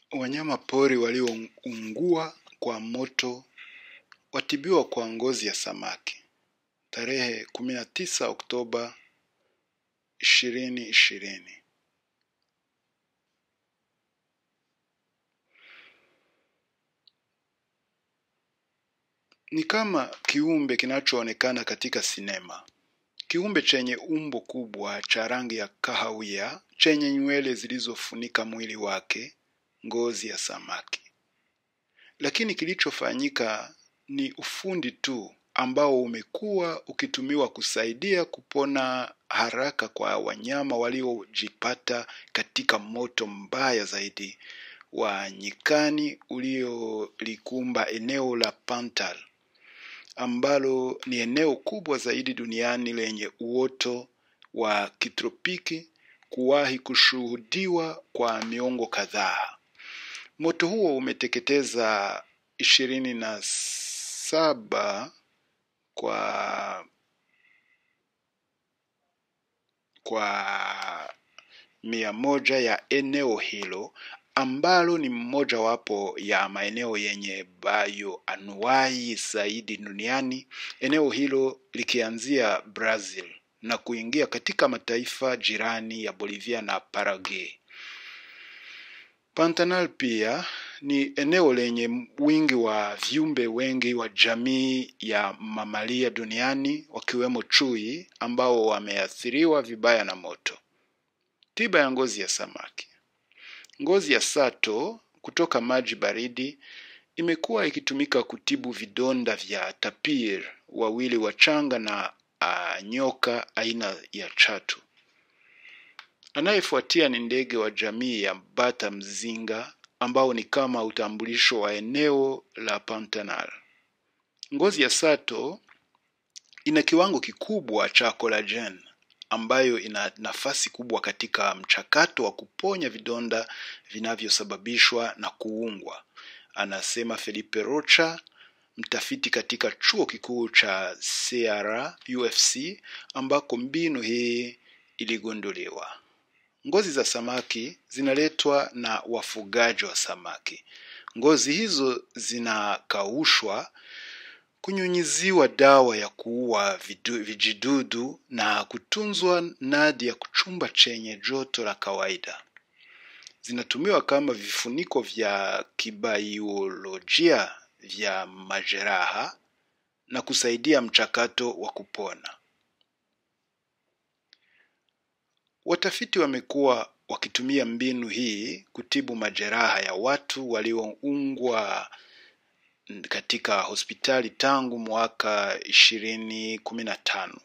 Wanyama pori walioungua kwa moto watibiwa kwa ngozi ya samaki tarehe kumi na tisa Oktoba ishirini ishirini. Ni kama kiumbe kinachoonekana katika sinema. Kiumbe chenye umbo kubwa cha rangi ya kahawia chenye nywele zilizofunika mwili wake, ngozi ya samaki. Lakini kilichofanyika ni ufundi tu ambao umekuwa ukitumiwa kusaidia kupona haraka kwa wanyama waliojipata katika moto mbaya zaidi wa nyikani uliolikumba eneo la Pantal ambalo ni eneo kubwa zaidi duniani lenye uoto wa kitropiki kuwahi kushuhudiwa kwa miongo kadhaa. Moto huo umeteketeza ishirini na saba kwa kwa mia moja ya eneo hilo ambalo ni mojawapo ya maeneo yenye bioanuwai zaidi duniani, eneo hilo likianzia Brazil na kuingia katika mataifa jirani ya Bolivia na Paraguay. Pantanal pia ni eneo lenye wingi wa viumbe wengi wa jamii ya mamalia duniani wakiwemo chui ambao wameathiriwa vibaya na moto. Tiba ya ngozi ya samaki. Ngozi ya sato kutoka maji baridi imekuwa ikitumika kutibu vidonda vya tapir, wawili wachanga na uh, nyoka aina ya chatu. Anayefuatia ni ndege wa jamii ya bata mzinga ambao ni kama utambulisho wa eneo la Pantanal. Ngozi ya sato ina kiwango kikubwa cha collagen ambayo ina nafasi kubwa katika mchakato wa kuponya vidonda vinavyosababishwa na kuungwa, anasema Felipe Rocha, mtafiti katika chuo kikuu cha Ceará UFC ambako mbinu hii iligunduliwa. Ngozi za samaki zinaletwa na wafugaji wa samaki. Ngozi hizo zinakaushwa, kunyunyiziwa dawa ya kuua vidu- vijidudu na kutunzwa ndani ya chumba chenye joto la kawaida. Zinatumiwa kama vifuniko vya kibaiolojia vya majeraha na kusaidia mchakato wa kupona. Watafiti wamekuwa wakitumia mbinu hii kutibu majeraha ya watu walioungwa katika hospitali tangu mwaka ishirini kumi na tano.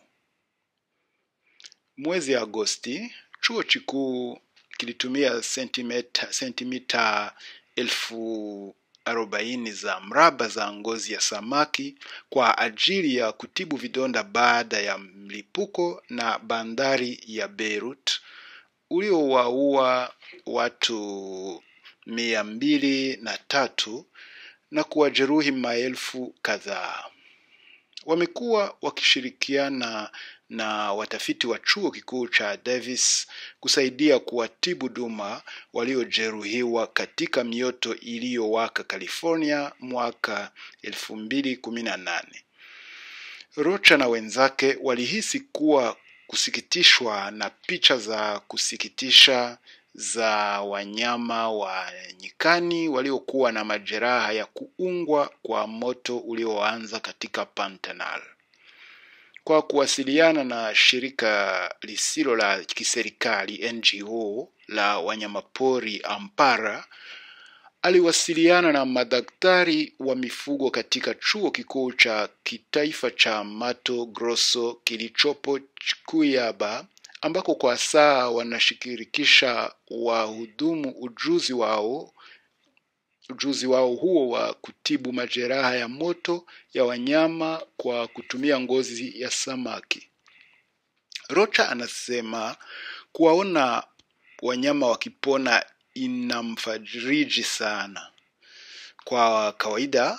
Mwezi Agosti, chuo kikuu kilitumia sentimita, sentimita elfu arobaini za mraba za ngozi ya samaki kwa ajili ya kutibu vidonda baada ya mlipuko na bandari ya Beirut uliowaua watu mia mbili na tatu na kuwajeruhi maelfu kadhaa. Wamekuwa wakishirikiana na watafiti wa chuo kikuu cha Davis kusaidia kuwatibu duma waliojeruhiwa katika mioto iliyowaka California mwaka elfu mbili kumi na nane. Rocha na wenzake walihisi kuwa kusikitishwa na picha za kusikitisha za wanyama wa nyikani waliokuwa na majeraha ya kuungwa kwa moto ulioanza katika Pantanal. Kwa kuwasiliana na shirika lisilo la kiserikali NGO la wanyamapori Ampara, aliwasiliana na madaktari wa mifugo katika chuo kikuu cha kitaifa cha Mato Grosso kilichopo Cuyaba, ambako kwa saa wanashirikisha wahudumu ujuzi wao ujuzi wao huo wa kutibu majeraha ya moto ya wanyama kwa kutumia ngozi ya samaki. Rocha anasema kuwaona wanyama wakipona inamfariji sana. Kwa kawaida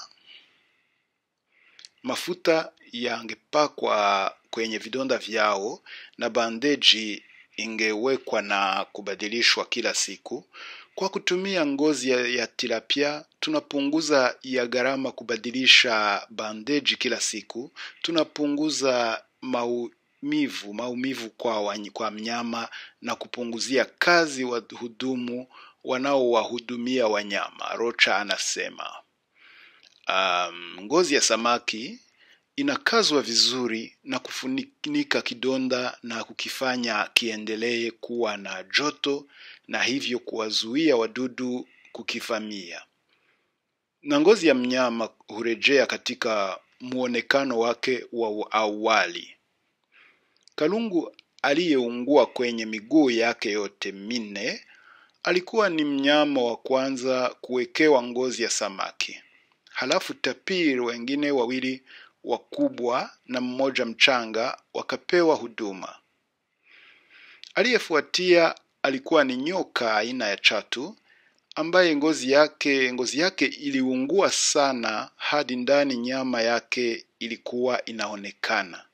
mafuta yangepakwa kwenye vidonda vyao na bandeji ingewekwa na kubadilishwa kila siku Kwa kutumia ngozi ya, ya tilapia tunapunguza ya gharama kubadilisha bandeji kila siku, tunapunguza maumivu maumivu kwa, wanyi- kwa mnyama na kupunguzia kazi wahudumu wanaowahudumia wanyama. Rocha anasema. Um, ngozi ya samaki inakazwa vizuri na kufunika kidonda na kukifanya kiendelee kuwa na joto na hivyo kuwazuia wadudu kukivamia. Na ngozi ya mnyama hurejea katika muonekano wake wa awali. Kalungu aliyeungua kwenye miguu yake yote minne alikuwa ni mnyama wa kwanza kuwekewa ngozi ya samaki. Halafu tapiri wengine wawili wakubwa na mmoja mchanga wakapewa huduma. Aliyefuatia alikuwa ni nyoka aina ya chatu ambaye ngozi yake ngozi yake iliungua sana hadi ndani nyama yake ilikuwa inaonekana.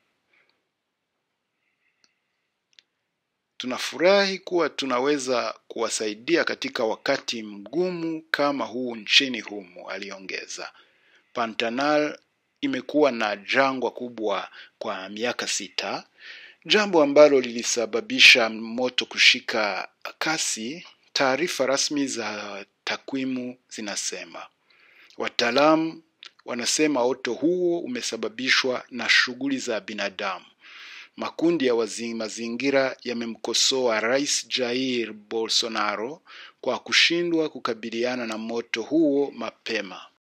Tunafurahi kuwa tunaweza kuwasaidia katika wakati mgumu kama huu nchini humu, aliongeza. Pantanal imekuwa na jangwa kubwa kwa miaka sita, jambo ambalo lilisababisha moto kushika kasi. Taarifa rasmi za takwimu zinasema. Wataalamu wanasema moto huo umesababishwa na shughuli za binadamu. Makundi ya wazi mazingira yamemkosoa Rais Jair Bolsonaro kwa kushindwa kukabiliana na moto huo mapema.